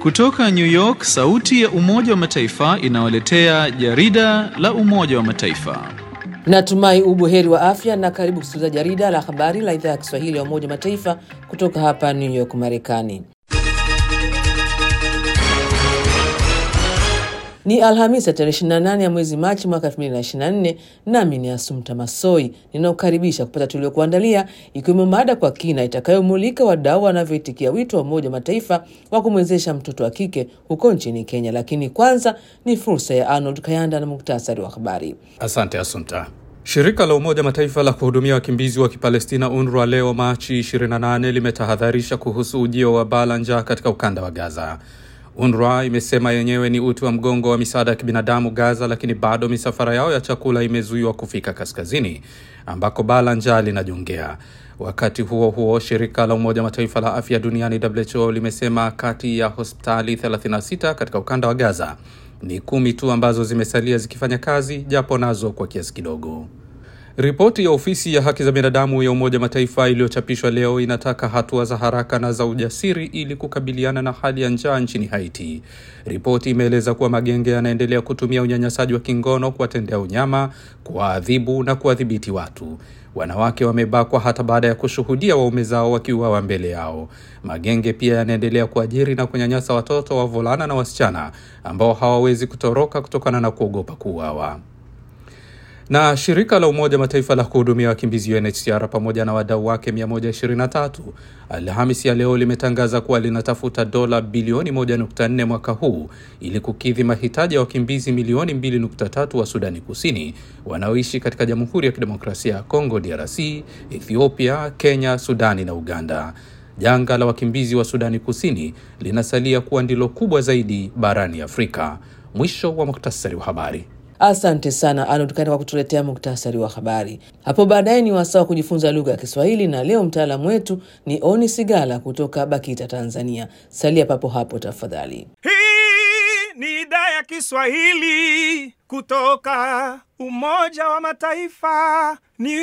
Kutoka New York, sauti ya Umoja wa Mataifa inawaletea jarida la Umoja wa Mataifa. Natumai ubuheri wa afya na karibu kusikiliza jarida la habari la idhaa ya Kiswahili ya Umoja wa Mataifa kutoka hapa New York, Marekani. Ni Alhamisi ya tarehe 28 ya mwezi Machi mwaka 2024, nami ni Asumta Masoi ninaokaribisha kupata tuliokuandalia, ikiwemo mada kwa kina itakayomulika wadau wanavyoitikia wito wa Umoja wa Mataifa wa kumwezesha mtoto wa kike huko nchini Kenya. Lakini kwanza ni fursa ya Arnold Kayanda na muktasari wa habari. Asante Asumta. Shirika la Umoja Mataifa la kuhudumia wakimbizi wa Kipalestina UNRWA leo Machi 28 limetahadharisha kuhusu ujio wa baa la njaa katika ukanda wa Gaza. UNRWA imesema yenyewe ni uti wa mgongo wa misaada ya kibinadamu Gaza, lakini bado misafara yao ya chakula imezuiwa kufika kaskazini ambako baa la njaa linajongea. Wakati huo huo, shirika la Umoja Mataifa la afya duniani WHO limesema kati ya hospitali 36 katika ukanda wa Gaza ni kumi tu ambazo zimesalia zikifanya kazi, japo nazo kwa kiasi kidogo. Ripoti ya ofisi ya haki za binadamu ya Umoja Mataifa iliyochapishwa leo inataka hatua za haraka na za ujasiri ili kukabiliana na hali ya njaa nchini Haiti. Ripoti imeeleza kuwa magenge yanaendelea kutumia unyanyasaji wa kingono kuwatendea unyama, kuwaadhibu na kuwadhibiti watu. Wanawake wamebakwa hata baada ya kushuhudia waume zao wakiuawa mbele yao. Magenge pia yanaendelea kuajiri na kunyanyasa watoto, wavulana na wasichana ambao hawawezi kutoroka kutokana na kuogopa kuuawa na shirika la Umoja Mataifa la kuhudumia wakimbizi UNHCR pamoja na wadau wake 123 Alhamisi ya leo limetangaza kuwa linatafuta dola bilioni 1.4 mwaka huu ili kukidhi mahitaji ya wakimbizi milioni 2.3 wa Sudani Kusini wanaoishi katika Jamhuri ya Kidemokrasia ya Kongo DRC, Ethiopia, Kenya, Sudani na Uganda. Janga la wakimbizi wa Sudani Kusini linasalia kuwa ndilo kubwa zaidi barani Afrika. Mwisho wa muktasari wa habari. Asante sana Arnold Kanda kwa kutuletea muktasari wa habari. Hapo baadaye ni wasaa wa kujifunza lugha ya Kiswahili, na leo mtaalamu wetu ni Oni Sigala kutoka BAKITA Tanzania. Salia papo hapo tafadhali. Hii ni idhaa ya Kiswahili kutoka Umoja wa Mataifa, New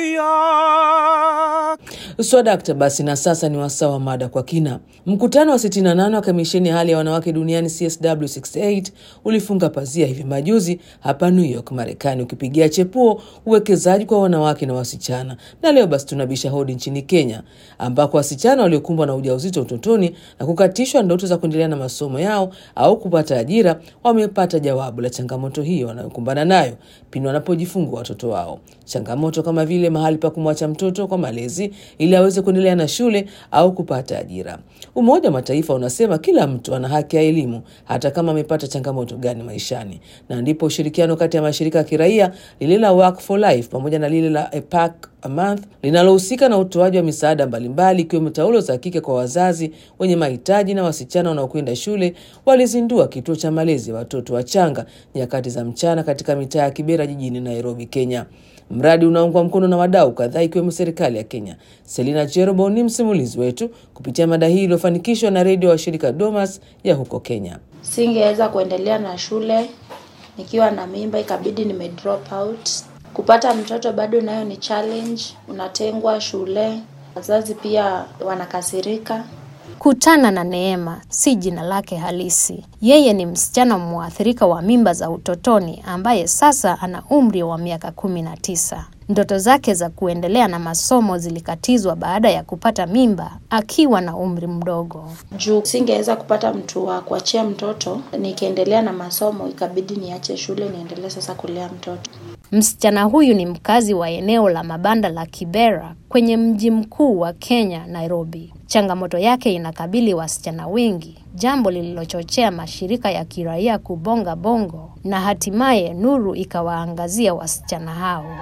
York. Swadakta basi, na sasa ni wasaa wa mada kwa kina. Mkutano wa 68 wa kamisheni ya hali ya wanawake duniani CSW68 ulifunga pazia hivi majuzi hapa New York, Marekani, ukipigia chepuo uwekezaji kwa wanawake na wasichana. Na leo basi tunabisha hodi nchini Kenya, ambako wasichana waliokumbwa na ujauzito utotoni na kukatishwa ndoto za kuendelea na masomo yao au kupata ajira wamepata jawabu la changamoto hiyo wanayokumbana nayo pindi wanapojifungua watoto wao. Changamoto kama vile mahali pa kumwacha mtoto kwa malezi ili aweze kuendelea na shule au kupata ajira. Umoja wa Mataifa unasema kila mtu ana haki ya elimu hata kama amepata changamoto gani maishani, na ndipo ushirikiano kati ya mashirika ya kiraia lile la Work for Life pamoja na lile la APAC a month linalohusika na utoaji wa misaada mbalimbali ikiwemo taulo za kike kwa wazazi wenye mahitaji na wasichana wanaokwenda shule walizindua kituo cha malezi ya watoto wachanga nyakati za mchana katika mitaa ya Kibera jijini Nairobi, Kenya. Mradi unaungwa mkono na wadau kadhaa ikiwemo serikali ya Kenya. Selina Cherobo ni msimulizi wetu kupitia mada hii iliyofanikishwa na redio wa shirika Domas ya huko Kenya. Singeweza kuendelea na shule nikiwa na mimba, ikabidi nime drop out. Kupata mtoto bado nayo ni challenge, unatengwa shule, wazazi pia wanakasirika. Kutana na Neema si jina lake halisi. Yeye ni msichana mwathirika wa mimba za utotoni ambaye sasa ana umri wa miaka kumi na tisa. Ndoto zake za kuendelea na masomo zilikatizwa baada ya kupata mimba akiwa na umri mdogo. Juu singeweza kupata mtu wa kuachia mtoto, nikiendelea na masomo ikabidi niache shule niendelee sasa kulea mtoto. Msichana huyu ni mkazi wa eneo la mabanda la Kibera kwenye mji mkuu wa Kenya, Nairobi. Changamoto yake inakabili wasichana wengi, jambo lililochochea mashirika ya kiraia kubonga bongo na hatimaye nuru ikawaangazia wasichana hao.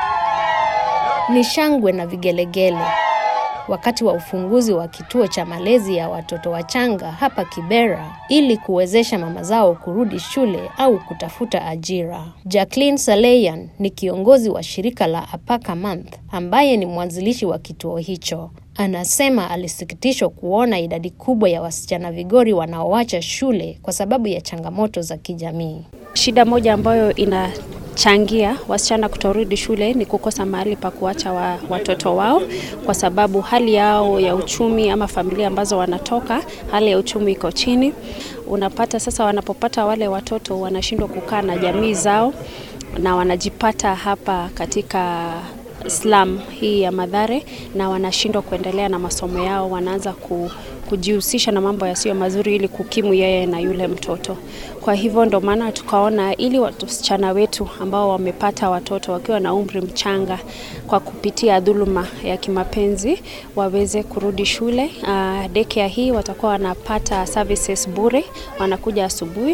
Ni shangwe na vigelegele wakati wa ufunguzi wa kituo cha malezi ya watoto wachanga hapa Kibera ili kuwezesha mama zao kurudi shule au kutafuta ajira. Jacqueline Saleyan ni kiongozi wa shirika la Apaka Month ambaye ni mwanzilishi wa kituo hicho. Anasema alisikitishwa kuona idadi kubwa ya wasichana vigori wanaoacha shule kwa sababu ya changamoto za kijamii. Shida moja ambayo ina changia wasichana kutorudi shule ni kukosa mahali pa kuacha wa, watoto wao, kwa sababu hali yao ya uchumi ama familia ambazo wanatoka, hali ya uchumi iko chini. Unapata sasa, wanapopata wale watoto wanashindwa kukaa na jamii zao na wanajipata hapa katika slum hii ya Mathare na wanashindwa kuendelea na masomo yao, wanaanza ku, kujihusisha na mambo yasiyo mazuri ili kukimu yeye na yule mtoto. Kwa hivyo ndo maana tukaona ili wasichana wetu ambao wamepata watoto wakiwa na umri mchanga kwa kupitia dhuluma ya kimapenzi waweze kurudi shule. Uh, daycare hii watakuwa wanapata services bure, wanakuja asubuhi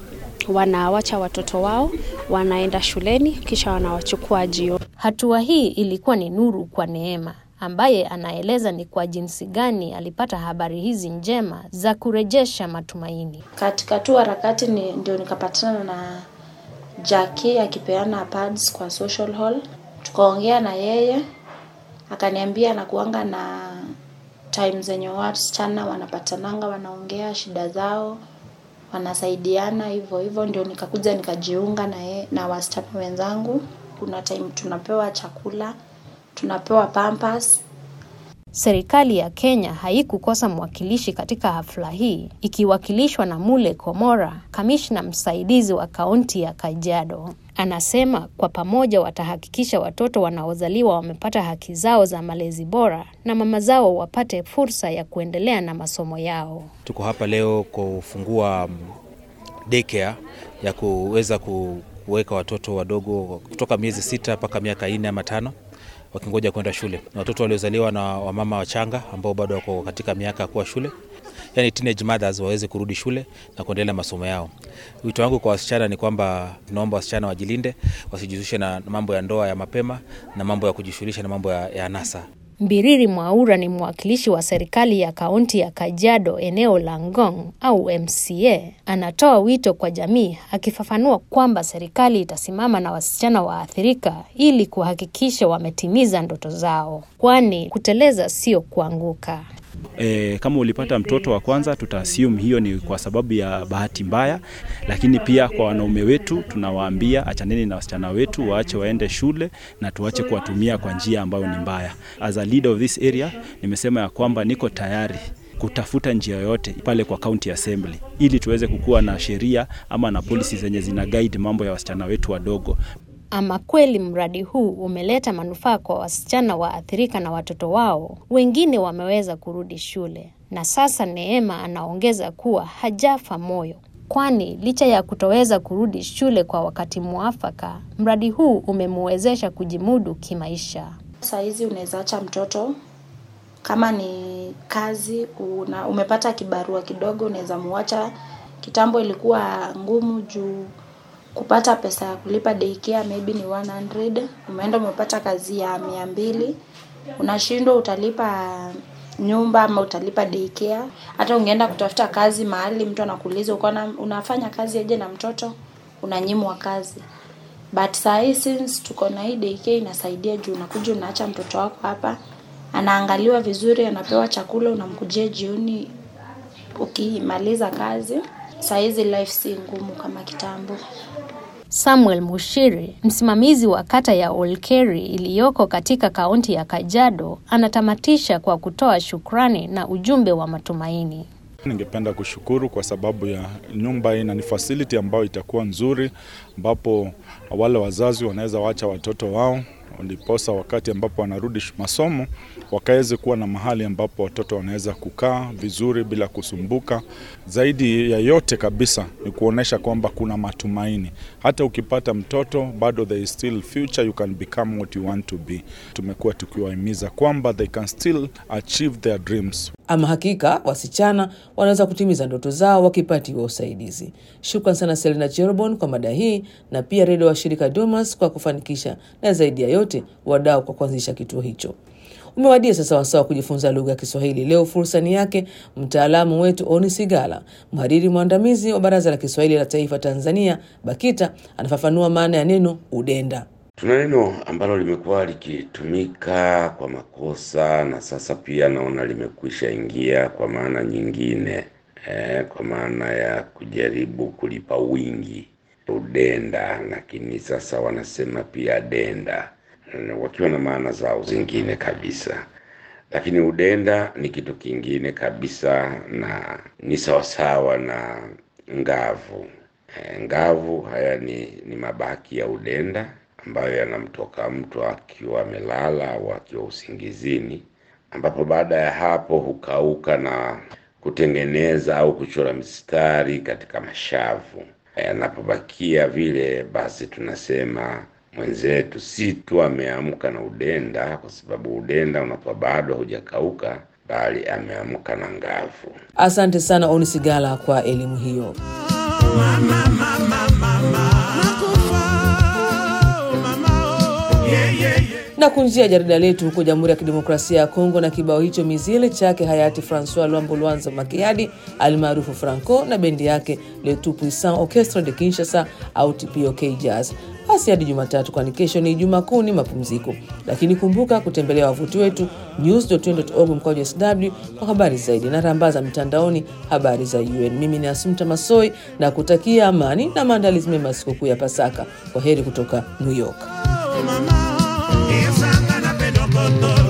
wanawacha watoto wao wanaenda shuleni kisha wanawachukua jioni. Hatua hii ilikuwa ni nuru kwa Neema ambaye anaeleza ni kwa jinsi gani alipata habari hizi njema za kurejesha matumaini. Katika tu harakati ni, ndio nikapatana na Jackie akipeana pads kwa social hall, tukaongea na yeye akaniambia anakuanga na time zenye wasichana wanapatananga wanaongea shida zao wanasaidiana hivyo hivyo, ndio nikakuja nikajiunga na, ye, na wasichana wenzangu. Kuna time tunapewa chakula, tunapewa pampers. Serikali ya Kenya haikukosa mwakilishi katika hafla hii, ikiwakilishwa na Mule Komora, kamishna msaidizi wa kaunti ya Kajiado. Anasema kwa pamoja watahakikisha watoto wanaozaliwa wamepata haki zao za malezi bora na mama zao wapate fursa ya kuendelea na masomo yao. Tuko hapa leo kufungua daycare ya kuweza kuweka watoto wadogo kutoka miezi sita mpaka miaka nne ama tano wakingoja kwenda shule, na watoto waliozaliwa na wamama wachanga ambao bado wako katika miaka ya kuwa shule yani teenage mothers waweze kurudi shule na kuendelea masomo yao. Wito wangu kwa wasichana ni kwamba tunaomba wasichana wajilinde, wasijihusishe na mambo ya ndoa ya mapema na mambo ya kujishughulisha na mambo ya, ya anasa. Mbiriri Mwaura ni mwakilishi wa serikali ya kaunti ya Kajiado eneo la Ngong au MCA. Anatoa wito kwa jamii akifafanua kwamba serikali itasimama na wasichana waathirika ili kuhakikisha wametimiza ndoto zao, kwani kuteleza sio kuanguka. E, kama ulipata mtoto wa kwanza tuta assume hiyo ni kwa sababu ya bahati mbaya, lakini pia kwa wanaume wetu tunawaambia achaneni na wasichana wetu, waache waende shule na tuache kuwatumia kwa njia ambayo ni mbaya. As a leader of this area, nimesema ya kwamba niko tayari kutafuta njia yoyote pale kwa county assembly ili tuweze kukuwa na sheria ama na policy zenye zina guide mambo ya wasichana wetu wadogo. Ama kweli mradi huu umeleta manufaa kwa wasichana waathirika na watoto wao, wengine wameweza kurudi shule. Na sasa Neema anaongeza kuwa hajafa moyo, kwani licha ya kutoweza kurudi shule kwa wakati mwafaka, mradi huu umemwezesha kujimudu kimaisha. Saa hizi unaweza acha mtoto kama ni kazi una, umepata kibarua kidogo, unaweza muacha. Kitambo ilikuwa ngumu juu kupata pesa ya kulipa daycare maybe ni 100 umeenda umepata kazi ya mia mbili unashindwa utalipa nyumba ama utalipa daycare hata ungeenda kutafuta kazi mahali mtu anakuuliza uko unafanya kazi aje na mtoto unanyimwa kazi but saa hii since tuko na hii daycare inasaidia juu unakuja unaacha mtoto wako hapa anaangaliwa vizuri anapewa chakula unamkujia jioni ukimaliza kazi saa hizi life si ngumu kama kitambo Samuel Mushiri, msimamizi wa kata ya Olkeri iliyoko katika kaunti ya Kajiado, anatamatisha kwa kutoa shukrani na ujumbe wa matumaini. Ningependa kushukuru kwa sababu ya nyumba hii na ni facility ambayo itakuwa nzuri, ambapo wale wazazi wanaweza wacha watoto wao ndiposa wakati ambapo wanarudi masomo wakaweze kuwa na mahali ambapo watoto wanaweza kukaa vizuri bila kusumbuka. Zaidi ya yote kabisa ni kuonesha kwamba kuna matumaini. Hata ukipata mtoto bado there is still future, you can become what you want to be. Tumekuwa tukiwahimiza kwamba they can still achieve their dreams. Ama hakika wasichana wanaweza kutimiza ndoto zao wakipatiwa usaidizi. Shukran sana Selina Cherobon kwa mada hii na pia redio wa shirika Dumas kwa kufanikisha, na zaidi ya yote wadau kwa kuanzisha kituo hicho. Umewadia sasa wasaa wa kujifunza lugha ya Kiswahili. Leo fursa ni yake mtaalamu wetu Oni Sigala, mhariri mwandamizi wa Baraza la Kiswahili la Taifa Tanzania, BAKITA, anafafanua maana ya neno udenda. Tuna neno ambalo limekuwa likitumika kwa makosa na sasa pia naona limekwisha ingia kwa maana nyingine eh, kwa maana ya kujaribu kulipa wingi udenda, lakini sasa wanasema pia denda, wakiwa na maana zao zingine kabisa. Lakini udenda ni kitu kingine kabisa, na ni sawasawa na ngavu. E, ngavu haya ni, ni mabaki ya udenda ambayo yanamtoka mtu akiwa amelala au akiwa usingizini, ambapo baada ya hapo hukauka na kutengeneza au kuchora mistari katika mashavu. Yanapobakia vile, basi tunasema mwenzetu si tu ameamka na udenda, kwa sababu udenda unakuwa bado hujakauka, bali ameamka na ngavu. Asante sana Onisigala kwa elimu hiyo. na kunjia jarida letu huko Jamhuri ya Kidemokrasia ya Kongo na kibao hicho mizile chake hayati Francois Luambo Lwanza Makiadi almaarufu Franco na bendi yake Le Tout Puissant Orchestre de Kinshasa au TPOK Jazz. Basi hadi Jumatatu, kwani kesho ni Ijumaa Kuu, ni mapumziko. Lakini kumbuka kutembelea wavuti wetu news.org mkwaju sw kwa habari zaidi na rambaza mitandaoni habari za UN. Mimi ni Asumta Masoi na kutakia amani na maandalizi mema sikukuu ya Pasaka. Kwa heri kutoka New York. Mama,